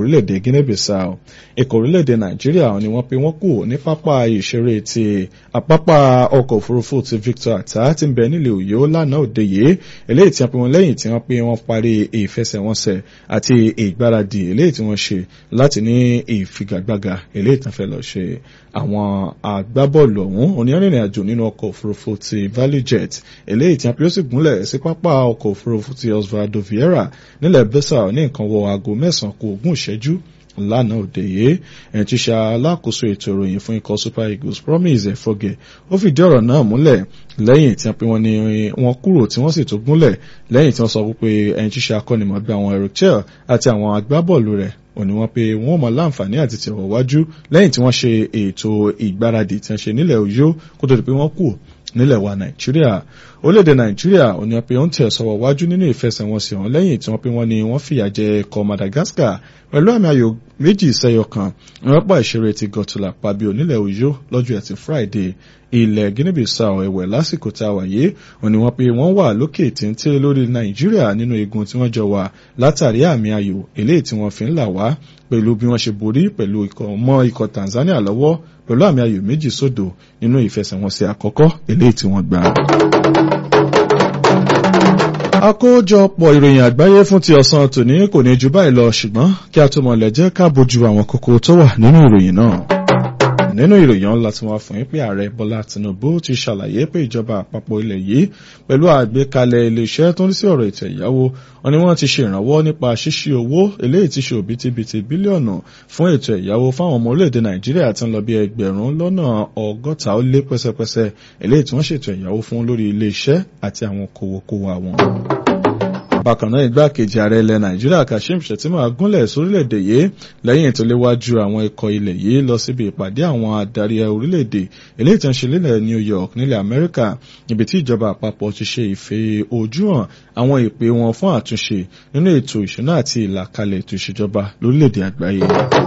orílẹ̀-èdè Guinea-Bissau ikọ̀ orílẹ̀-èdè Nàìjíríà ni wọ́n pe wọ́n kù ní pápá ìṣeré ti àpápá ọkọ̀ òfurufú ti Victor Ata tí ń bẹ nílẹ̀ Òyó lánàá òde yìí eléyìí tí wọ́n pe wọ́n lẹ́yìn tí wọ́n pe wọ́n parí ìfẹsẹ̀wọnsẹ̀ àti ìgbáradì eléyìí tí wọ́n ṣe láti ní ìfigagbága eléyìí tí wọ́n fẹ́ lọ ṣe àwọn agbábọ́ọ̀lù ọ̀hún onírìnrìn àjò nínú ọkọ̀ òfurufú ti ValueJet eléyìí tí wọ́n pe ó sì gúnlẹ̀ sí pápá ọkọ̀ òfurufú ti Osvaldo Vieira nílẹ̀ Bissau ní nǹkan wọ aago mẹ́sàn-án kù ogún ìṣẹ́jú lánàá òde yìí ẹni tí ṣe alákòóso ètò ìròyìn fún ikọ̀ Super Eagles Promise Efoge ó fìdí ọ̀rọ̀ náà múlẹ̀ lẹ́yìn tí wọ́n pe wọ́n ní wọ́n kúrò tí wọ́n sì tún gúnlẹ̀ lẹ́yìn tí wọ́n sọ wípé ẹni tí ṣe akọ́nimọ̀gbà àwọn Eric Chel àti àwọn agbábọ́ọ̀lù rẹ̀ ó ní wọ́n pé wọ́n mọ láǹfààní àti tẹ̀wọ̀ wájú lẹ́yìn tí wọ́n ṣe ètò ìgbáradì tí wọ́n ṣe nílẹ̀ Ọ̀yọ́ kó tó di pé wọ́n kù nílẹ̀ wa Nàìjíríà orílẹ̀-èdè Nàìjíríà ó ní wọ́n pé ó ń tẹ̀ sọ̀wọ́ wájú nínú ìfẹsẹ̀wọnsẹ̀ ọ̀hún lẹ́yìn tí wọ́n pé wọ́n ní wọ́n fìyà jẹ ẹ̀kọ́ Madagascar pẹ̀lú àmì ayò méjì sẹ́yọ kan ìrọ́pọ̀ ìṣeré ti Gọ̀tùlà pàbí onílẹ̀ Ọ̀yọ́ lọ́jọ́ ẹtì Friday ilẹ̀ Guinea-Bissau ẹ̀wẹ̀ lásìkò tá a wà yìí ó ní wọ́n pé wọ́n wà lókè téńté lórí Nàìjíríà nínú igun tí wọ́n jọ wà látàrí àmì ayò eléyìí tí wọ́n fi ń là wá pẹ̀lú bí wọ́n ṣe borí pẹ̀lú ikọ̀ mọ́ ikọ̀ Tanzania lọ́wọ́ pẹ̀lú àmì ayò méjì sódò nínú ìfẹsẹ̀wọnsẹ̀ àkọ́kọ́ eléyìí tí wọ́n gbà. àkójọpọ̀ ìròyìn àgbáyé fún ti ọ̀sán tòní kò ní ju báyìí lọ ṣùgbọ́n kí a tó mọ̀lẹ̀ jẹ́ ká bójú àwọn kókó tó wà nínú ìròyìn náà nínú ìròyìn ọ̀la tí wọ́n fún yín pé ààrẹ bọ́lá tinubu ti ṣàlàyé pé ìjọba àpapọ̀ ilẹ̀ yìí pẹ̀lú àgbékalẹ̀ iléeṣẹ́ tó ń rí sí ọ̀rọ̀ ètò ìyáwó wọn ni wọ́n ti ṣe ìrànwọ́ nípa ṣíṣí owó eléyìí ti ṣe òbítíbitì bílíọ̀nù fún ètò ìyáwó fáwọn ọmọ orílẹ̀-èdè nàìjíríà tí ń lọ bí ẹgbẹ̀rún lọ́nà ọgọ́ta ó lé pẹ́sẹ́pẹ́sẹ́ eléyìí tí wọ́n ṣètò ìyáwó fún lórí iléeṣẹ́ àti àwọn kòwòkòwò àwọn bákan náà igbákejì ààrẹ ilẹ̀ nàìjíríà kashim shettima gúnlẹ̀ sórílẹ̀-èdè yìí lẹ́yìn tó léwájú àwọn ikọ̀ ilẹ̀ yìí lọ síbi ìpàdé àwọn adarí orílẹ̀-èdè eléyìí tó ń ṣe nílẹ̀ new york nílẹ̀ amẹ́ríkà níbi tí ìjọba àpapọ̀ ti ṣe ìfẹ́ ojú hàn àwọn ìpè wọn fún àtúnṣe nínú ètò ìṣúná àti ìlàkalẹ̀ ètò ìṣèjọba lórílẹ̀-èdè àgbáyé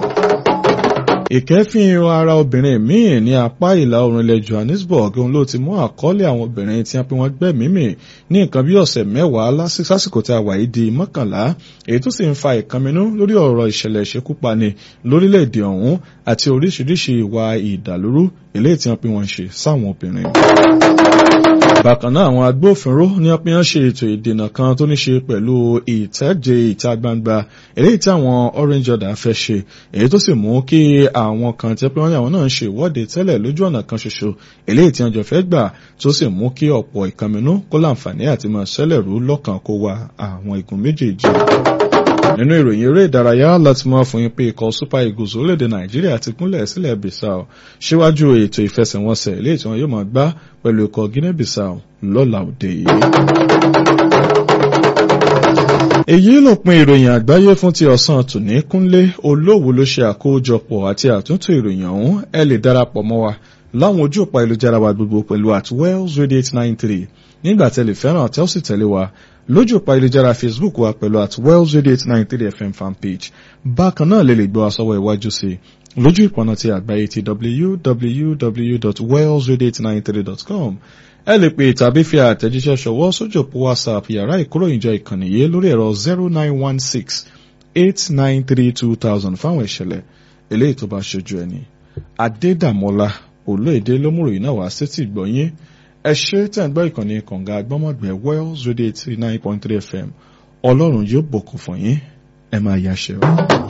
ìkẹ́fìn ara obìnrin míì ní apá ìlà oòrùn ilẹ̀ Johannesburg òun ló ti mú àkọọ́lẹ̀ àwọn obìnrin tí wọ́n pe wọ́n gbẹ́mìí mì ní nǹkan bí ọ̀sẹ̀ mẹ́wàá lásìkò tí a wà yìí di mọ́kànlá èyí tó sì ń fa ìkànnínú lórí ọ̀rọ̀ ìṣẹ̀lẹ̀ ìṣekúpani lórílẹ̀‐èdè ọ̀hún àti oríṣiríṣi ìwà ìdàlúrú eléyìí tí wọ́n pe wọ́n ṣe sáwọn obìnrin bákan náà àwọn agbófinró ní wọ́n pín ṣe ètò ìdènà kan tó ní ṣe pẹ̀lú ìtẹ́jẹ ìta gbangba eléyìí tí àwọn orange order fẹ́ ṣe èyí tó sì mú kí àwọn kan tẹ́ pé wọ́n ní àwọn náà ń ṣe ìwọ́de tẹ́lẹ̀ lójú ọ̀nà kan ṣoṣo eléyìí tí wọ́n jọ fẹ́ gbà tó sì mú kí ọ̀pọ̀ ìkànnínú kó láǹfààní àti máa ṣẹlẹ̀ rú lọ́kàn kó wa àwọn igun méjèèjì nínú ìròyìn eré ìdárayá láti mọ́ fún yín pé ikọ̀ super eagles orílẹ̀-èdè nàìjíríà ti gúnlẹ̀ sílẹ̀ bissau síwájú ètò ìfẹsẹ̀wọnsẹ̀ eléyìí tí wọn yóò máa gbá pẹ̀lú ikọ̀ guinea bissau lọ́la òde yìí. èyí ló pin ìròyìn àgbáyé fún ti ọ̀sán tòní kúnlé olówó ló ṣe àkójọpọ̀ àti àtúntò ìròyìn ọ̀hún ẹ lè darapọ̀ mọ́ wa láwọn ojú òpá ìlújára wa gbogbo pẹ̀lú at wells radio eight nine three nígbà tẹ́lẹ̀ fẹ́ràn tẹ́ ó sì tẹ̀lé wa lójú òpá ìlújára facebook wa pẹ̀lú at wells radio eight nine three fm fanpage bákan náà lè lè gbọ́ àsọwọ́ iwájú sí i lójú ìpọ̀nà ti àgbáyé ti www.wellsradio893.com ẹ lè pè tàbí fi àtẹ̀jíṣẹ́ ṣọwọ́ sójú òpó whatsapp yàrá ìkóròyìnjọ ìkànnì yìí lórí ẹ̀rọ zero nine one six eight nine three two thousand fáwọn ìṣẹ̀lẹ̀ eléyìí tó bá ṣojú ẹni adédàmọ́lá olóòdè lómùròyìn náà wá sétí ìgbọ̀nyín ẹ ṣe tẹ̀ ń gbọ́ ìkànnì kànga agbọ́mọ̀gbẹ́ wells radio eighty nine point three fm ọlọ́run yóò bùkún fún yín ẹ máa yáṣẹ́ o.